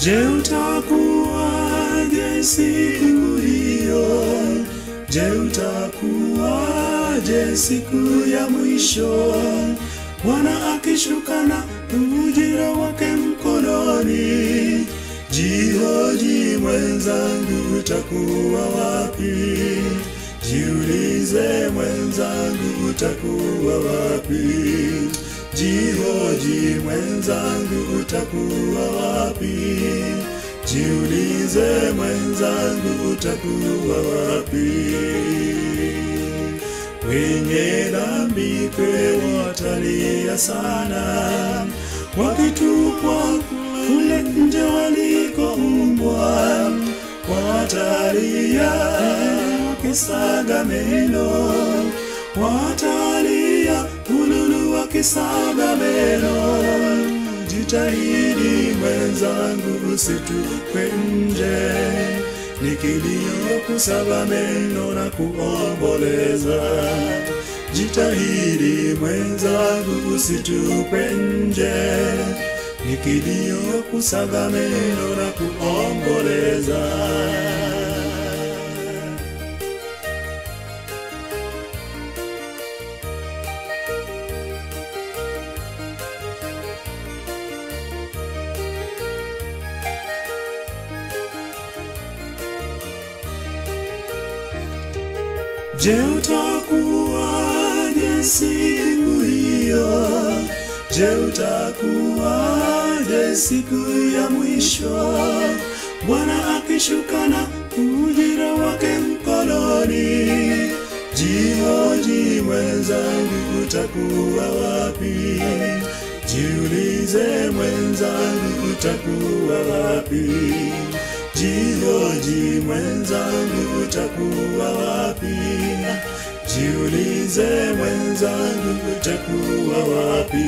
Je, utakuwaje siku hiyo? Je, utakuwaje siku ya mwisho? Bwana akishuka na ujira wake mkononi. Jihoji mwenzangu, utakuwa wapi? Jiulize mwenzangu, utakuwa wapi? Jihoji mwenzangu, utakuwa wapi? Jiulize mwenzangu, utakuwa wapi? Wenye dhambi kweli watalia sana, wakitupwa kule nje walikoumbwa, watalia wakisaga meno, watalia ululu wakisaga meno. Jitahidi mwenzangu, usitupwe nje, ni kilio kusaga meno na kuomboleza. Jitahidi mwenzangu, usitupwe nje, ni kilio kusaga meno na kuomboleza. Je, utakuwaje siku hiyo? Je, utakuwaje siku ya mwisho? Bwana akishuka na ujira wake mkononi. Jihoji mwenzangu, utakuwa wapi? Jiulize mwenzangu, utakuwa wapi? Jihoji mwenzangu, utakuwa wapi? Jiulize mwenzangu, utakuwa wapi?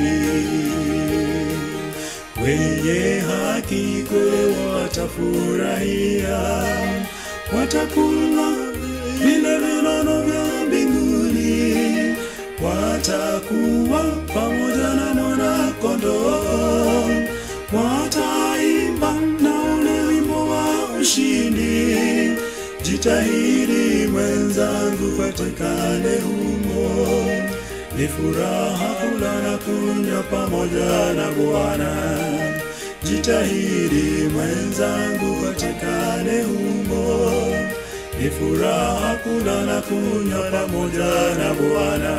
Wenye haki kwe watafurahia, watakula vile vinono vya mbinguni, watakuwa pamoja na mwana-kondoo, wataimba na ule wimbo wa ushindi. Jitahidi mwenzangu, patikane humo, ni furaha kula na kunywa pamoja na Bwana. Jitahidi mwenzangu, patikane humo, ni furaha kula na kunywa pamoja na Bwana.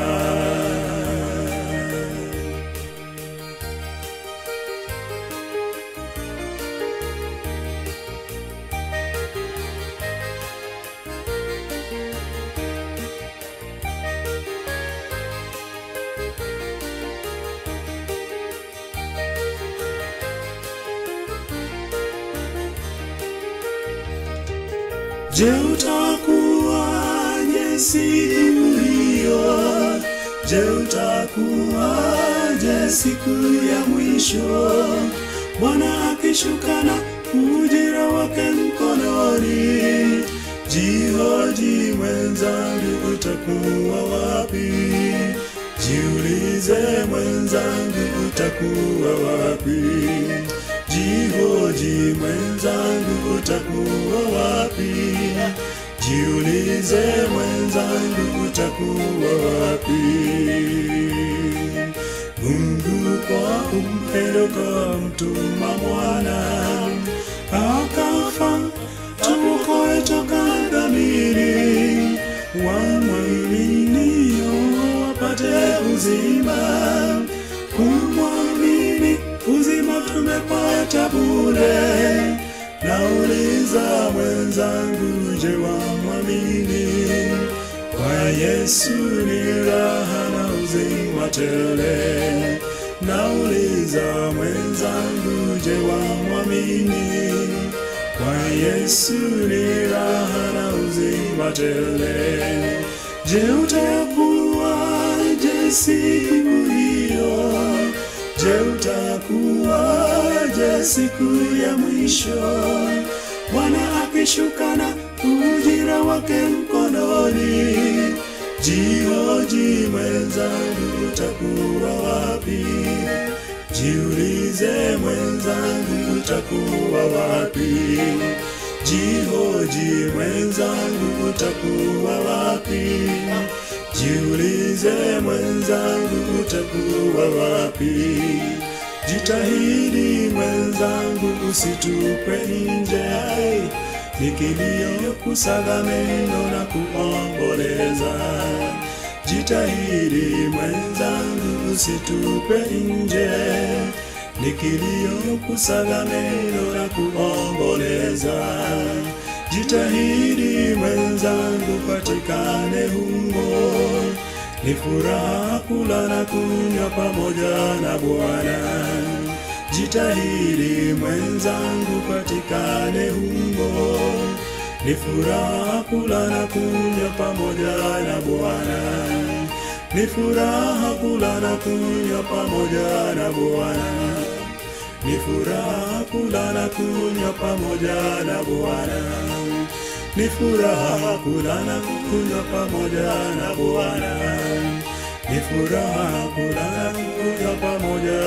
Je, utakuwaje siku hiyo? Je, utakuwaje siku ya mwisho? Bwana akishuka na ujira wake mkononi. Jihoji mwenzangu, utakuwa wapi? Jiulize mwenzangu, utakuwa wapi? Jihoji mwenzangu, utakuwa wapi? Jiulize mwenzangu, utakuwa wapi? Mungu kwa upendo kamtuma mwana akafa tuokoe toka dhamiri, wamwaminio wapate uzima, kumwamini uzima tumepata bure. Nauliza mwenzangu, je, wamwamini? Kwa Yesu ni raha na uzima tele. Nauliza mwenzangu, je, wamwamini? Kwa Yesu ni raha na uzima tele. Je, utakuwaje siku hiyo? Je, utakuwaje siku ya mwisho? Bwana akishuka na ujira wake mkononi. Jihoji mwenzangu, utakuwa wapi? Jiulize mwenzangu, utakuwa wapi? Jihoji mwenzangu, utakuwa wapi? Jiulize mwenzangu, utakuwa wapi? Jitahidi mwenzangu, usitupe nje, ni kilio, kusaga meno na kuomboleza. Jitahidi mwenzangu, usitupe nje, ni kilio, kusaga meno na kuomboleza. Jitahidi mwenzangu, patikane humo, ni furaha kula na kunywa pamoja na Bwana. Jitahidi mwenzangu, patikane humo, ni furaha kula na kunywa pamoja na Bwana. Ni furaha kula na kunywa pamoja na Bwana. Ni furaha kula na kunywa pamoja na Bwana. Ni furaha kula na kunywa pamoja na Bwana. Ni furaha kula na kunywa pamoja